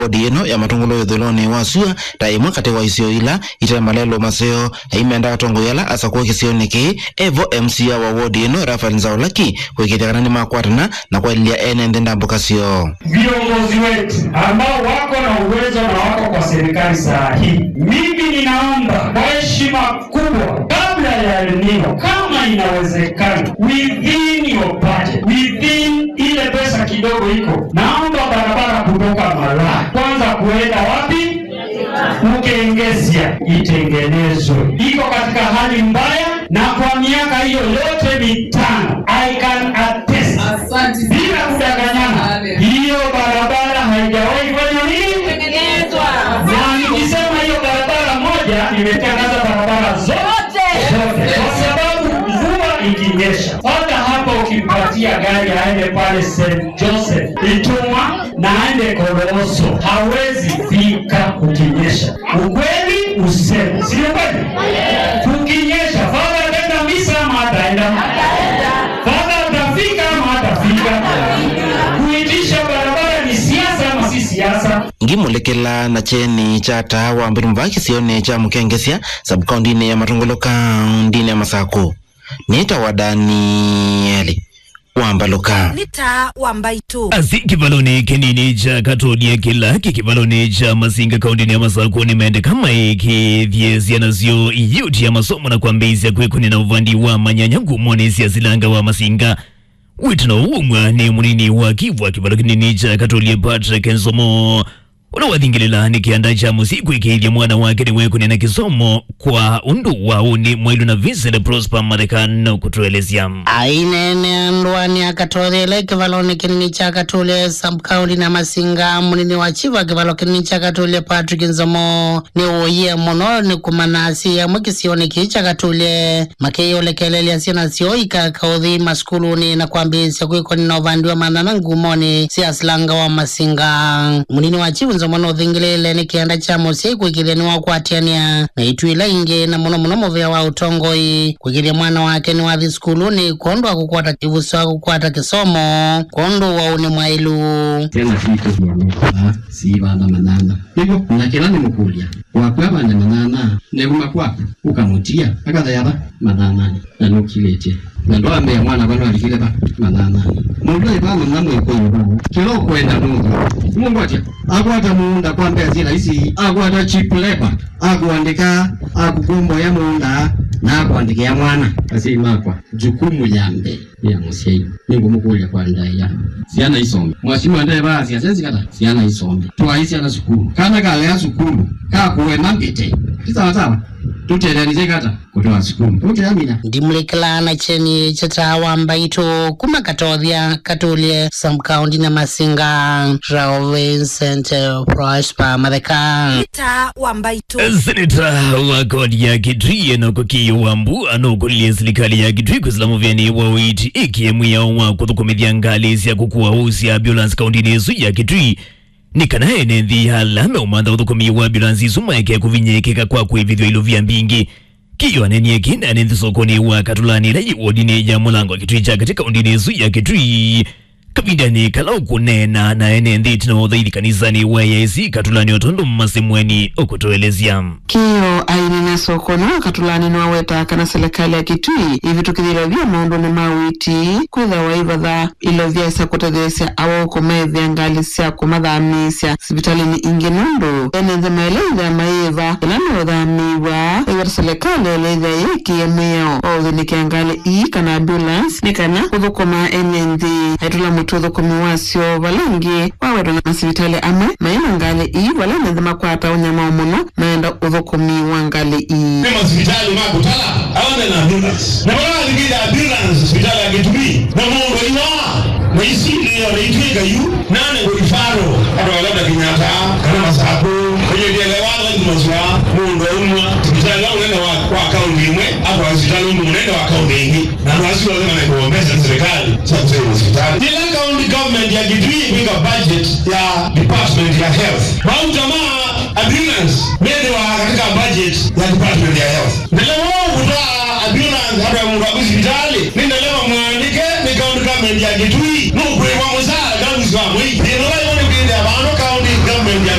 bodi ino ya matongolo yuthuiloni wa sua ta imwe kati wa isio ila ite malelo maseo aimenda atongoyala asa kuwa kisioni ki evo mca wa wodi ino rafael nzaulaki kwikithia ni makwatana na kwalilia ene nthi ndambuka sio viongozi wetu ambao wako na uwezo na wako kwa serikali saa hii, mimi ninaomba kwa heshima kubwa, kabla ya El Nino, kama inawezekana, within your budget, within ile pesa kidogo iko, naomba barabara kutoka Malaa kwanza kuenda wapi? Ukengesia itengenezwe, iko katika hali mbaya, na kwa miaka hiyo yote mitano I can attest bila kudanganyana, hiyo barabara haijawahi fanya nini, na nikisema hiyo barabara moja, nimetangaza barabara zote zote, kwa sababu mvua ikinyesha, hata hapa ukimpatia gari aende pale St Joseph Itumwa na aende Kolooso, hawezi fika kukinyesha. Ukweli useme, sio kweli? Kukinyesha, fadha ataenda misa ama ataenda fadha atafika ama atafika? Kuitisha barabara ni siasa ama si siasa? ngimulekela na cheni cha tawa mbirumva kisioni cha mukengesia sabkaundini ya matongolo kaundini ya masaku nita wa danieli wambaluka nita wambaitu asi kivaloni kinini cha katolia kilaki kivaloni cha masinga kaundini ya masako nimeende kama iki vyesianasyo yuti ya masomo na kwambizya kwekuni na uvandi wa manyanya ngumoni siasilanga wa masinga witino umwa ni munini wa kivwa kivalo kinini cha katolia patrick nsomo unawathingilila ni kianda cha musiku ikiithya mwana wake ni wekuni na kisomo kwa undu wa uni mwailu na Vincent Prosper Marekano kutuelezea ainene andwani akatolele kivaloni kinini cha katule subkaunti na masinga munini wa chiva kivalo kinini cha katule patrick nzomo ni uye muno ni kumanasi yamwe kisioni kii cha katule makeyolekelelia sina sioika kauthi maskuluni na kwambisya kwikoni na uvandiwa manana ngumoni siasilanga wa masinga munini wa chivu nzomo nothingilile ni kianda cha musi kwikilia ni wakwatiania na itwila ingi na muno muno muvea wa utongoi kwikilia mwana wake ni wathi skuluni kondo akukwata kivuso akukwata kisomo kondo wauni mwailu tena fito kuamua si bana manana hivyo nakila nimukulya wakwa bana manana neguma kwaku ukamutia akathayaba mananani na nukilete na ndo ambea mwana bano alikile ba mananani mundu aibana na mwiko yuba kilo kwenda mungu mungu atia akwata muunda kwambea zila isi akwata cheap labor akuandika akugombo ya muunda na akuandika ya mwana asi makwa jukumu ya mbele ya musiai ningumukulya kwa ndaya siana isome mwasimu andaye basi asenzi kata siana isome twaisi ana sukulu kana kale ya sukulu kakuwe mambite tisawasawa tutelanize kata kutoa sukulu tuteamina ndimulekelana cheni chatawa mbaito kumakatothya katulye samkaundi na masinga rao vincent prosper matheka nita wambaitu seneta wa kodi ya kitui enokoki wambu anokuliye serikali ya kitui kusilamu vyeni wawiti ikiemwiya wa kuthukumithya ngali sya kukuwa usi ambulance kaundini isu ya kitui nikanaye nenthi halame umantha uthukumi wa ambulance isu maeke kuvinyekeka kwa kwivithwa ilo vya mbingi kiyo anenie kina nenthi sokoni wa katulani lai wodini ya mulango wa kitui cha katika undini isu ya kitui kavindani kala ukunena na ene nthi tinaothaili kanisani wa yaisi katulani otondu mmasemweni ukutoelezya kiyo ainena sokono katulani niwaweta kana serikali ya kitui ivitukithirwa vya maundu ni mawiti kwitha waivatha ilo vyaisa kutetheesya awoko methya ngali sya kumathamisya sivitalini ingi nundu ene nthi maeleithya maiva ila niuthamiwa iwata serikali eleithya yikie mio outhinikya ngali ii kana ambulance ni kana kuthukuma ene nthi aitula mutu uthukumi wasyo valangi wawetwa na masivitali amwe maina ngali ii vala nethi makwata unyama muno maenda uthukumi wa ngali ii ni masipitali makutala aone na ambulance na bala alikija ambulance hospitali ya Kitui na mungu iwa na isi ndio naitwika yu nane ngulifaro hata labda Kenyatta kana masapo kwenye dielewa ni mazwa mungu umwa hospitali lao nenda wa kwa kaunti imwe hapo hospitali mungu nenda wa kaunti ingi na wasi wale wana kuombeza serikali sasa kusema hospitali kila kaunti government ya Kitui ipinga budget ya department ya health bau jamaa ambulance nende wa katika budget ya department ya health ndelewa kutoa ambulance hata mungu wa hospitali nindelewa mwandike ni county government ya Kitui nukwe wa musala kangu swa mwi ndio wale wale kwenda abantu county government government ya